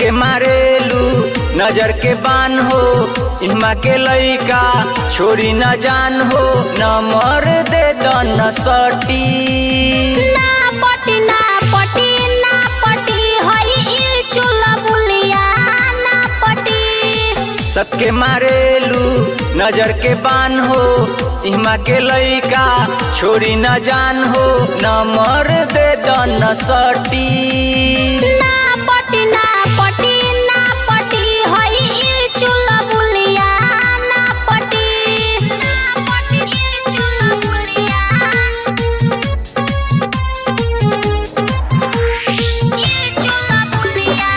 सबके मारेलू नजर के बान हो इहमा के लइका छोरी न जान हो न मर दे दन सटी ना पटी ना पटी ना पटी हई ई चूल्हा बुलिया ना पटी सबके मारेलू नजर के बान हो इहमा के लइका छोरी न जान हो न मर दे दन सटी ना पटी ना पटी ना पटी हई ई चूल्हा बुलिया ना पटी ना पटी ई चूल्हा बुलिया ई चूल्हा बुलिया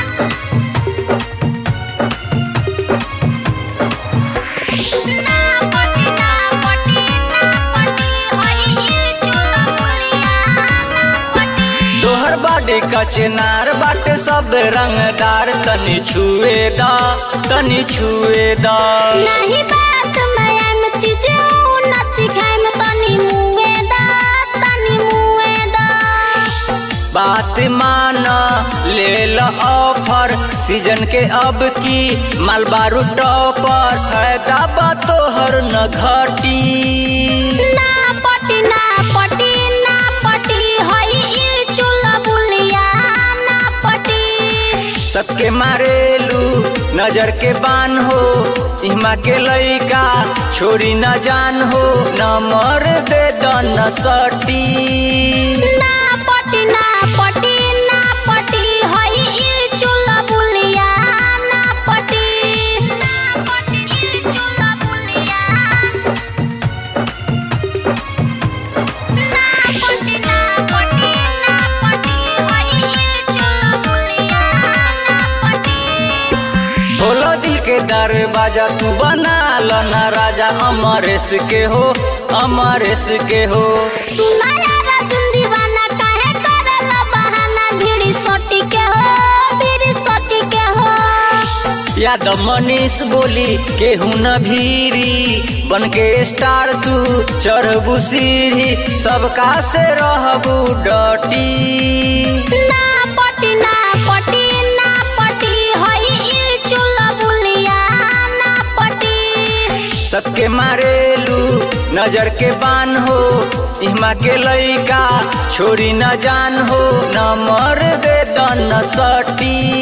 ना पटी ना पटी ना पटी हई ई चूल्हा बुलिया ना पटी तोहर बाडे कचनार बाटे सब रंगदार तनी छुए दा तनी छुए दा नहीं बात मैं एम चीजे नच खाए में तनी मुए दा तनी मुए दा बात मान ले ल ऑफर सीजन के अब की मालबारू टॉपर फायदा बा तोहर न घटी ना पटी ना पटी ना पटी हई ई चूल्हा बुलिया ना पटी सबके मारेलू नजर के बान हो इहमा के लइका छोरी न जान हो न मर दे दन सटी ना पटी ना पटी ना पटी हई ई चूल्हा बुलिया ना पटी ना पटी ई चूल्हा बुलिया ना पटी ना पटी ना पटी हई ई चूल्हा बुलिया ना पटी बोलो दिल के दरवाजा तू बना लो ना राजा अमरेश के हो अमरेश के हो सुना यारा जुन दीवाना काहे करला बहाना भिड़ी सोटी के हो भिड़ी सोटी के हो याद मनीष बोली केहू न भीरी बन के स्टार तू चढ़बू सीढ़ी सबका से रहबू डटी ना पटी ना पटी ना पटी हई ई चूल्हा बुलिया ना पटी सबके मारेलू नजर के बान हो इहमा के लइका छोरी न जान हो न मर दे दन सटी